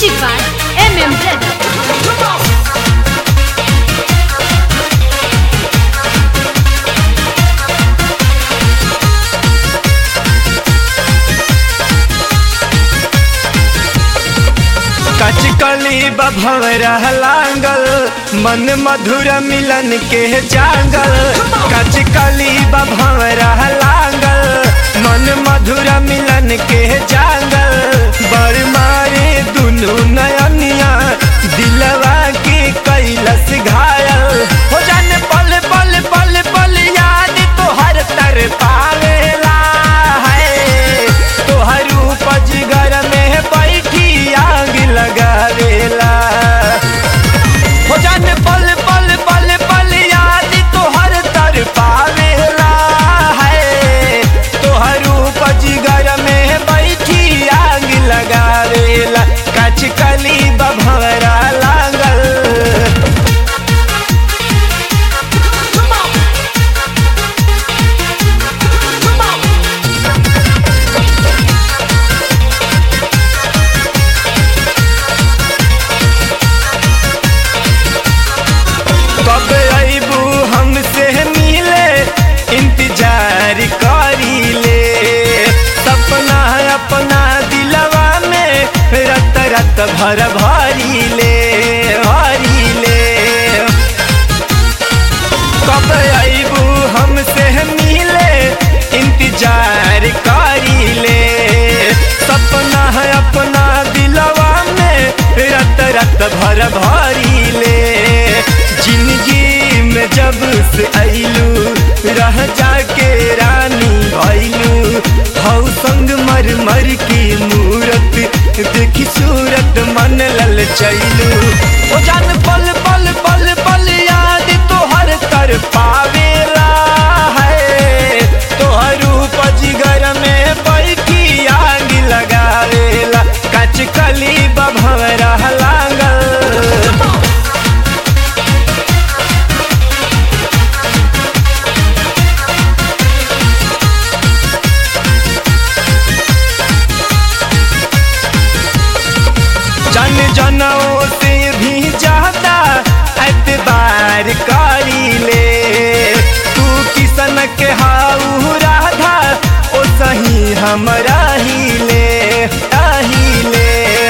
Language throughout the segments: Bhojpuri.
Music by MM Brother. कचकली बभवरा लांगल मन मधुर मिलन के जागल कचकली बभवरा लांगल मन मधुर मिलन के जागल बर मारे दुनु नयनिया दिलवा के कैलस घायल हो जाने पल पल पल पल याद तोहर तर पावेला है तोहर उपज घर में बैठी आग लगावेला हो जाने पल पल पल पल याद तोहर तर पावेला है तोहर उपज घर में बैठी आग लगावेला कचकली बभवरा लागल कब अबू हमसे मिले इंतजार करी ले सपना अपना दिलवा में रत रत भर भरी ले भरी ले कब अबू हमसे मिले इंतजार करी ले सपना है अपना दिलवा में रत रत भर भरी ले जिंदगी में जब से अइलू रह जाके रानी भइलू हौ संग मर मर की मूरत देखी सूरत मन लल चैलू ओ जान पल पल पल पल याद तोहर तर पावेला है तोहर उपज घर में बैठी आग लगावेला कचकली बभवरा लागल जन जनों से भी ज्यादा एतबार करी ले तू किसन के हाउ राधा ओ सही हमरा ही ले आही ले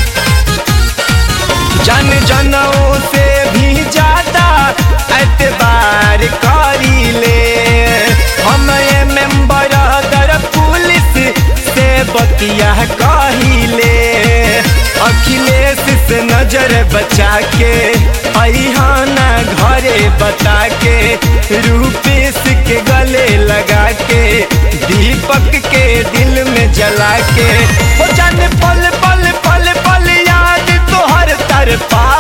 जन जनों से भी ज्यादा एतबार करी ले हम ये मेंबर दर पुलिस से बतिया कहिले अखिलेश से नजर बचा के अहाना घरे बता के रूपेश के गले लगा के दीपक के दिल में जला के हो जाने पल पल पल पल याद तोहर तर पा